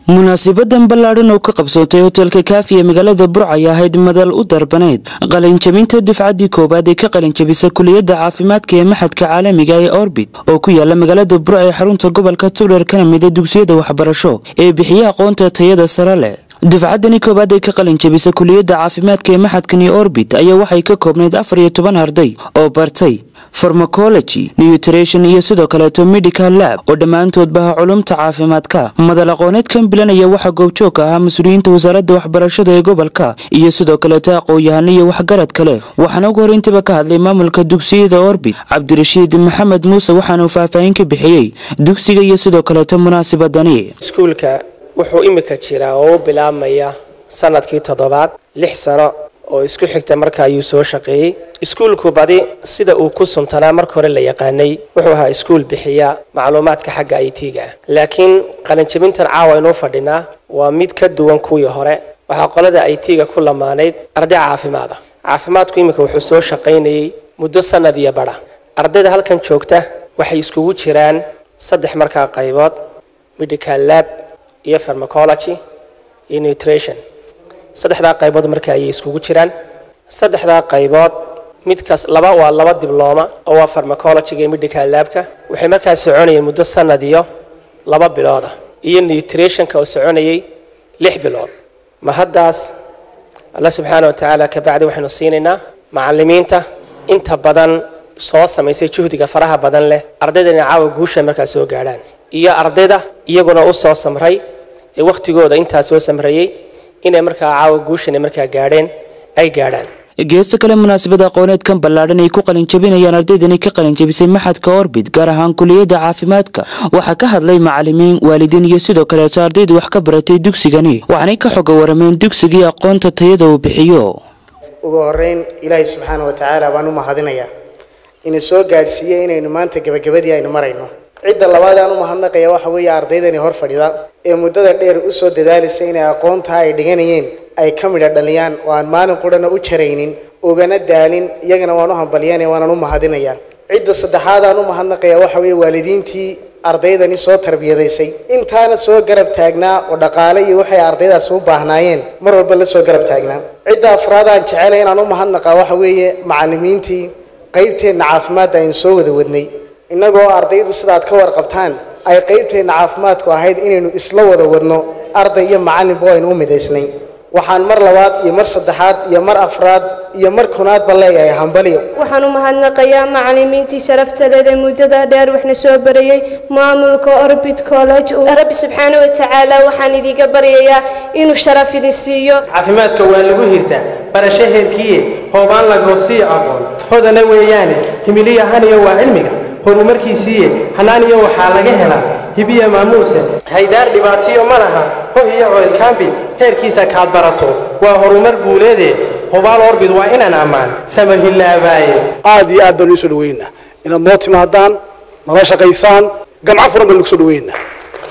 munaasibadan ballaadhan oo ka qabsootay hotelka kaafi ee magaalada burc ay ahayd madal u darbaneyd qalinjabinta dufcaddii koowaad ee ka qalinjabisa kuliyadda caafimaadka ee maxadka caalamiga ee orbit oo ku yaala magaalada burc ee xarunta gobolka tugdheer kana mida dugsiyada waxbarasho ee bixiya aqoonta tayada sare leh dufcaddani koowaad ee ka qalinjabisa kuliyadda caafimaadka ee maxadkani orbit ayaa waxay ka koobnayd afar iyo toban arday oo bartay farmacology nutrition iyo sidoo kaleeto medical lab oo dhammaantoodba ah culumta caafimaadka madal aqooneedkan bilan ayaa waxaa goobjoog ka ahaa mas-uuliyiinta wasaaradda waxbarashada ee gobolka iyo sidoo kaleeto aqoon-yahano iyo waxgarad kale waxaana ugu horreyntiiba ka hadlay maamulka dugsiyada orbit cabdirashiid maxamed muuse waxaanuu faahfaahin ka bixiyey dugsiga iyo sidoo kaleeto munaasibadani iskuulka wuxuu imika jiraa oo u bilaabmaya sanadkii toddobaad lix sano oo isku xigta marka ayuu soo shaqeeyey iskuulku badi sida uu ku suntanaa marka hore la yaqaanay wuxuu ahaa iskuul bixiya macluumaadka xagga i t-ga ah laakiin qalinjabintan caawa inuu fadhinaa waa mid ka duwan kuwii hore waxaa qolada i t-ga ku lamaanayd arday caafimaad ah caafimaadku imika wuxuu soo shaqaynayey muddo sanad iyo badha ardayda halkan joogta waxay iskugu jiraan saddex markaa qaybood medical lab iyo farmacology iyo nutrition saddexdaa qaybood marka ayay iskugu jiraan saddexdaa qaybood midkaas laba waa laba diblooma oo waa farmacologyga iyo medical labka waxay markaa soconayeen muddo sanad iyo laba bilood ah iyo nutritionka oo soconayay lix bilood ma haddaas alla subxaana wa tacaala kabacdi waxaynu siinaynaa macalimiinta inta badan soo samaysay juhdiga faraha badan leh ardayda inay caawa guusha markaa soo gaadhaan iyo ardayda iyaguna u soo samray ee wakhtigooda intaa soo samrayey inay markaa caawa guushana markaa gaadheen ay gaadhaan geesta kale munaasabada aqooneedkan ballaadhan ay ku qalinjabinayaan ardaydani ka qalinjabisay maxadka orbit gaar ahaan kuliyadda caafimaadka waxaa ka hadlay macalimiin waalidiin iyo sidoo kaleeto ardayda wax ka baratay dugsigani waxaanay ka xoga warameen dugsigii aqoonta tayada uu bixiyo ugu horeyn ilaahay subxaana wa tacaala baan u mahadinayaa ina soo gaadhsiiyey inaynu maanta gebagabadii aynu marayno cidda labaad aan u mahadnaqaya waxa weeye ardaydani hor fadhida ee muddada dheer usoo dadaalisa inay aqoontaa ay dhiganayeen ay ka midha dhaliyaan oo aan maalin qurana u jaraynin ugana daalin iyagana waan u hambalyanaya waanaan u mahadinayaa cidda saddexaad aan u mahadnaqaya waxa weeye waalidiintii ardaydani soo tarbiyadaysay intaana soo garab taagnaa oo dhaqaale iyo waxay ardaydaas u baahnaayeen mar walba la soo garab taagnaa cidda afraad aan jecelay inaan u mahadnaqa waxa weeye macalimiintii qaybteenna caafimaadda aynu soo wada wadnay innagoo ardaydu sidaad ka warqabtaan ay qaybteenna caafimaadku ahayd inaynu isla wada wadno arday iyo macalinba aynu u midaysnay waxaan mar labaad iyo mar saddexaad iyo mar afraad iyo mar kunaadba leeyahay hambaliyo waxaan u mahadnaqayaa macalimiintii sharaftadeed ee muddada dheer waxna soo barayey maamulka orbit college rabbi subxaana wa tacaala waxaan idiga baryayaa inuu sharaf idin siiyo caafimaadka waa lagu hirtaa barasho heerkiiye hoobaan lagoosiiyo aqoon hodana weeyaane himiliya haniyo waa cilmiga horumarkiisiiye hanaaniyo waxaa laga helaa hibiya maamuuse haydaar dhibaatiyo ma laha hoh iyo coylkaambi heerkiisa kaad barato waa horumar guuleede hubaal orbid waa inaan ammaan samahilaabaaye aad iyo aad baan iisoo dhaweynaa inaad noo timaadaan nala shaqaysaan gamco furan baan kusoo dhaweynaa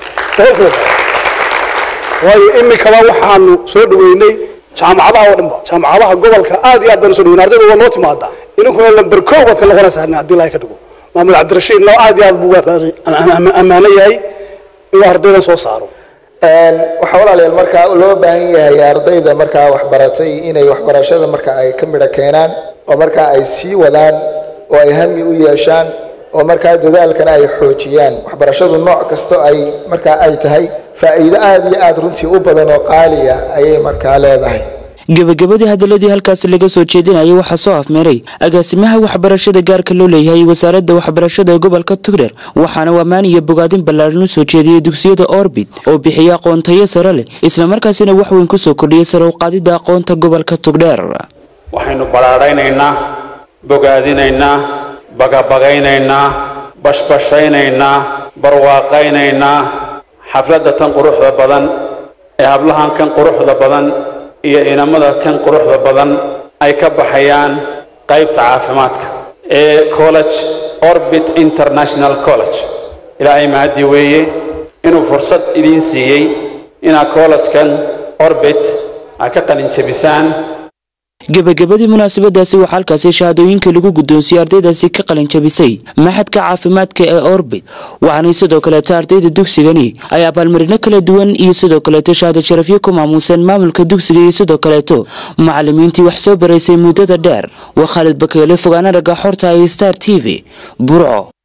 waayo imikaba waxaanu soo dhaweynay jaamacadaha oo dhanba jaamacadaha gobolka aad iyo aad baan usoo dhaweynay ardayda waa noo timaadaa idinkuna lamber koow baad ka noqonaysaa haddii ilaahay ka dhigo maamul cabdirashiidna aad iyo aad buu ammaano yahay inuu ardaydan soo saaro waxaa walaalayaal markaa loo baahan yahay ardayda markaa waxbaratay inay waxbarashada marka ay ka midho keenaan oo markaa ay sii wadaan oo ay hami u yeeshaan oo markaa dadaalkana ay xoojiyaan waxbarashadu nooc kasto ay markaa ay tahay faa'iido aada iyo aada runtii u badan oo qaaliya ayay markaa leedahay gebagabadii hadaladii halkaasi laga soo jeedinayay waxaa soo afmeeray agaasimaha waxbarashada gaarka loo leeyahay wasaaradda waxbarashada ee gobolka tugdheer waxaana ammaan iyo bogaadin ballaadhan u soo jeediyey dugsiyada orbit oo bixiya aqoontayo sare leh islamarkaasina wax weyn kusoo kordhiyay sare u qaadidda aqoonta gobolka tugdheer waxaynu ballaadhaynaynaa bogaadinaynaa bagabagaynaynaa bashbashaynaynaa barwaaqaynaynaa xafladda tan quruxda badan ee hablahan kan quruxda badan iyo inamada kan quruxda badan ay ka baxayaan qaybta caafimaadka ee college orbit international college ilaahay mahaddi weeye inuu fursad idiin siiyey inaad collegekan orbit aad ka qalin jabisaan gebagabadii munaasabadaasi waxaa halkaasi shahaadooyinka lagu guddoonsiiyey ardaydaasi ka qalin jabisay maxadka caafimaadka ee orbit waxaanay sidoo kaleeta ardayda dugsigani ay abaalmarino kala duwan iyo sidoo kaleeto shahaado sharafyo ku maamuuseen maamulka dugsiga iyo sidoo kaleeto macalimiintii wax soo baraysay muddada dheer waa khaalid bakeele fogaana ragga xorta iyo star t v burco